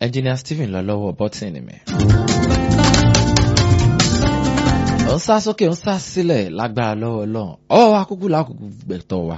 engineer Stephen lọ lọ́wọ́ bọ́tìnì mi. ó ń sá sókè ó ń sá sílẹ̀ lágbára lọ́wọ́ ọlọ́run ọwọ́ wa kúkú lákòókò gbẹ̀tọ̀ wa.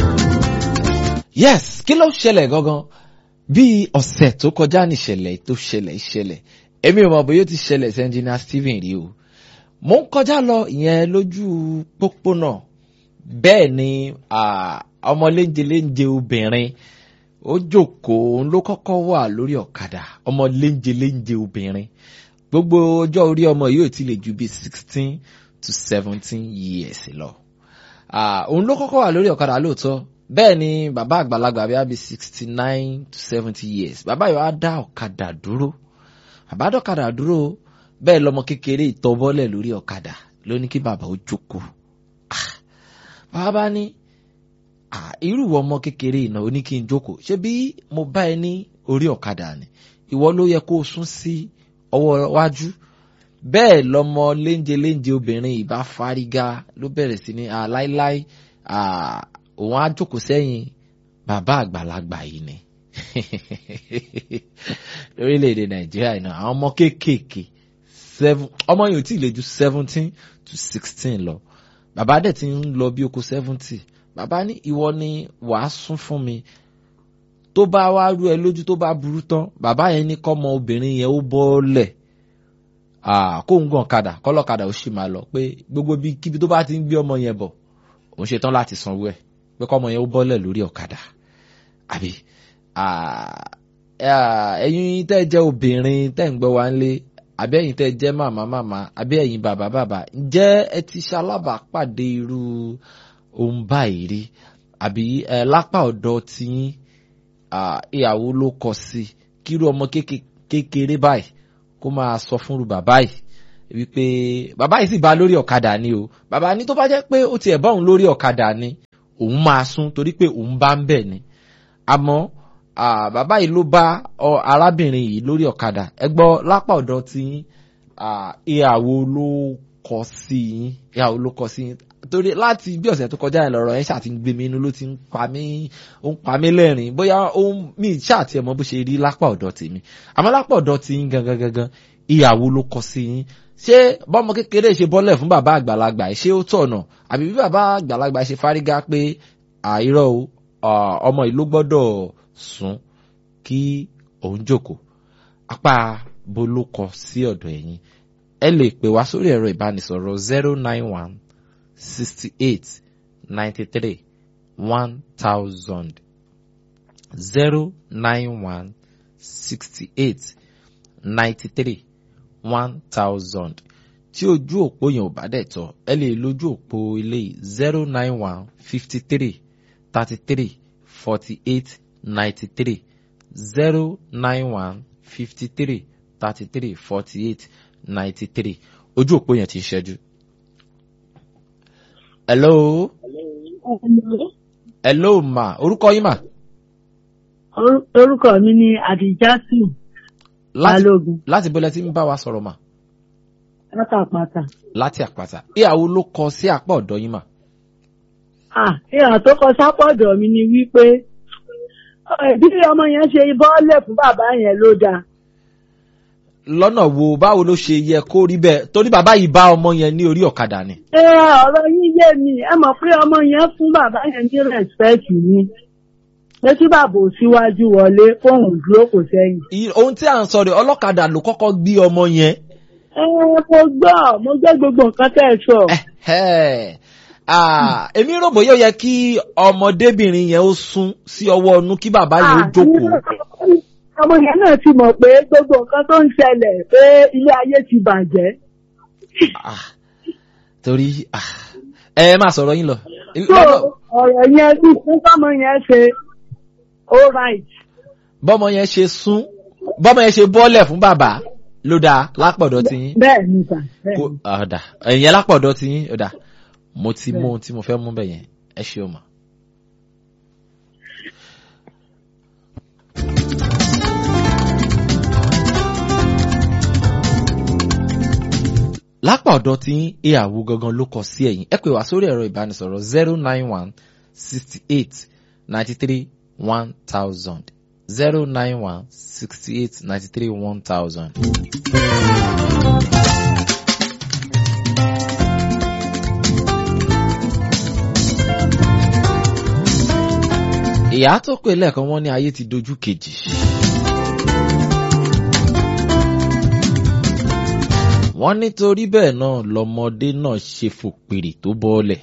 yes kí ló ṣẹlẹ̀ gangan bí ọ̀sẹ̀ tó kọjá níṣẹ̀lẹ̀ tó ṣẹlẹ̀ ìṣẹ̀lẹ̀ èmi ò mọ̀ bóyá ó ti ṣẹlẹ̀ sí engineer Stephen rí o mo ń kọjá lọ ìyẹn lójú pópónà bẹ́ẹ̀ ni ọmọ léńjeléńje obìnrin ó jókòó òun ló kọ́kọ́ wà lórí ọ̀kadà ọmọ léńjeléńje obìnrin gbogbo ọjọ́ orí ọmọ yìí ò ti lè ju bíi sixteen to seventeen years lọ òun ló kọ́kọ́ wà lórí ọ̀kadà lóòótọ́ bẹ́ẹ̀ ni bàbá àgbàlagbà bíi àbí sixty nine to seventy years bàbá yìí wá dá ọ̀kadà dúró bàbá dọ̀kadà dúró bẹ́ẹ̀ lọmọ kékeré ìtọ́bọ́lẹ̀ lórí ọ̀kadà ló ní kí bàbá ó jókòó bàbá ní irú ọmọ kékeré ìnà ó ní kí n jókòó ṣé bí mo bá ẹ ní orí ọ̀kadà ni ìwọ ló yẹ kó o sún sí ọwọ́ wájú bẹ́ẹ̀ lọmọ léńje léńje obìnrin ìbá fárígá ló bẹ̀rẹ̀ sí ní láíláí òun á jókòó sẹ́yìn bàbá àgbàlagbà yìí ni lórílẹ̀‐èdè nàìjíríà iná àwọn ọmọ kéékèèké ọmọ yìí ò tí ì lè ju seventeen to sixteen lọ bàbá dẹ̀ ti ń lọ bí oko seventy bàbá ní ìwọ ni wàá sún fún mi tó bá wá rú ẹ lójú tó bá burú tán bàbá yẹn ní kọ́mọ obìnrin yẹn ó bọ́ọ̀lẹ̀ kó ń gàn kadà kọ́lọ́kadà ó sì máa lọ pé gbogbo bí kíbi tó bá ti ń gbé ọmọ yẹn bọ̀ òun ṣetán láti sanwó ẹ̀ pé kọ́mọ yẹn ó bọ́ọ̀lẹ̀ lórí ọ̀kadà àbí ẹ̀yin tẹ́ jẹ́ obìnrin tẹ́ ń gbọ́ wá ń lé àbí ẹ̀yin tẹ́ jẹ́ màmá màmá àbí ẹ̀yin bàbá bàbá ǹjẹ́ ẹ ti ṣalábàápàdé irú ohun báyìí rí àbí ẹ lápá ọ̀dọ̀ tiyín ìyàwó ló kọ sí kírú ọmọ kékeré báyìí kó máa sọ fúnru bàbá yìí wípé bàbá yìí sì bá lórí ọ̀kadà ni o bàbá ní tó bá jẹ́ pé ó tiẹ̀ bá òun lórí ọ̀kadà ni òun máa sún torí pé òun bá ń bẹ̀ ni àmọ́ bàbá yìí ló bá arábìnrin yìí lórí ọ̀kadà ẹ gbọ́ lápá ọ̀dọ̀ tiyín ìyàwó ló kọ sí yín ìyàwó ló kọ sí yín torí láti bí ọ̀sẹ̀ tó kọjá yẹn lọ́rọ̀ ẹ̀ ṣáà ti ń gbé mi inú ló ti ń pa mí ó ń pa mí lẹ́rìn bóyá ó ń mí ṣáà tiẹ̀ mọ bó ṣe rí lápá ọ̀dọ̀ tèmi àmọ́ lápá ọ̀dọ̀ ti yín gangan gangan ìyàwó ló kọ sí yín ṣé bọ́mọ kékeré ṣe bọ́lẹ̀ fún bàbá àgbàlagbà ẹ̀ ṣé ó tọ̀nà àbí bí bàbá àgbàlagbà ṣe fárígá pé àìrọ̀ ọmọ ìlú gbọ́dọ̀ sùn kí òun jókòó apá bó ló kọ sí ọ̀dọ̀ ẹ̀yin ẹ lè pè wá sórí ẹ̀rọ ìbánisọ̀rọ̀ zero nine one sixty-eight ninety-three one thousand zero nine one sixty-eight ninety-three one thousand tí ojú òpó yẹn ò bá dẹ̀ tọ́ ẹ lè lójú òpó ilé zero nine one fifty-three thirty-three forty-eight ninety-three zero nine one fifty-three thirty-three forty-eight ninety-three ojú òpó yẹn ti ń ṣẹ́jú. Hello. Hello. Hello ma. Orúkọ yín mà. Orúkọ mi ni Adijatu Balógun. Láti bọ́lẹ̀ tí ń bá wa sọ̀rọ̀ mà. Láti àpáta. Láti àpáta. Ìyàwó ló kọ sí àpá ọ̀dọ̀ yín mà. Ah, ìhà tó kọ sápọ̀dọ̀ mi ni wípé bí ọmọ yẹn ṣe bọ́ọ̀lẹ̀ fún bàbá yẹn ló dáa. Lọ́nà wo báwo ló ṣe yẹ kó rí bẹ́ẹ̀ torí bàbá yìí bá ọmọ yẹn ní orí ọ̀kadà ni. Ẹ ọ̀rọ̀ yín yé mi, ẹ mọ̀ pé ọmọ yẹn fún bàbá yẹn ní rẹ̀spẹ̀tì ni. Pé kí bàbá ò síwájú wọlé fóun dúró kò sẹ́yìn. Ohun tí à ń sọ rẹ̀ ọlọ́kadà ló kọ́kọ́ gbé ọmọ yẹn. Ẹ mo gbọ́, mo gbọ́ gbogbo nǹkan tẹ́ ẹ sọ. Èmi rò bóyá ó yẹ kí ọmọdébìnrin yẹn ó sún sí ọwọ́ ọnú kí bàbá yẹn ó jókòó ọmọ yẹn náà ti mọ̀ pé gbogbo nǹkan tó ń ṣẹlẹ̀ pé ilé ayé ti bàjẹ́. torí ẹ máa sọ̀rọ̀ yín lọ. so ọ̀rọ̀ yẹn bí fún bọ́mọ yẹn ṣe all right. bọ́mọ yẹn ṣe sún bọ́mọ yẹn ṣe bọ́lẹ̀ fún bàbá ló dáa lápọ̀dọ̀ tí yín. bẹ́ẹ̀ ni sà. ọ̀dà ẹ̀yìn lápọ̀dọ̀ tí yín ọ̀dà mo ti mú ohun tí mo fẹ́ mú bẹ̀ yẹn ẹ ṣe o mọ̀. lápá ọ̀dọ̀ tí ìyàwó gangan ló kọ sí ẹ̀yìn ẹ pè wá sórí ẹ̀rọ ìbánisọ̀rọ̀ zero nine one sixty eight ninety three one thousand zero nine one sixty eight ninety three one thousand. ìyá tó pè lẹ́ẹ̀kan wọ́n ní ayé ti dojú kejì. wọ́n nítorí bẹ́ẹ̀ náà lọmọdé náà ṣe fòpèrè tó bọ́ọ̀lẹ̀.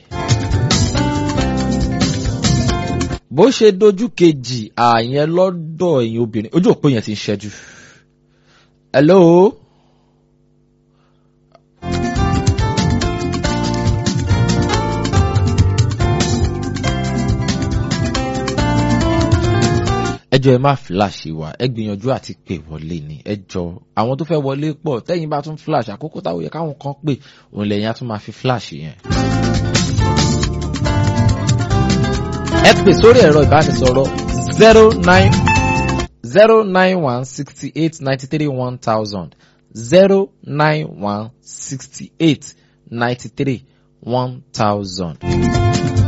bó ṣe dojú kejì àyẹn lọ́dọ̀ ẹ̀yin obìnrin ojú òpó yẹn ti ń ṣẹ́jú. hello. ẹjọ́ ẹ má fíláṣì wa ẹ gbìyànjú àti pè wọlé ni ẹjọ́ àwọn tó fẹ́ wọlé pọ̀ tẹ́yìn bá tún fíláṣì àkókò táwọn yẹ káwọn kan pè òun lẹ́yìn á tún máa fi fíláṣì yẹn. ẹ pè sórí ẹ̀rọ ìbánisọ̀rọ̀ zero nine zero nine one sixty eight ninety three one thousand zero nine one sixty eight ninety three one thousand.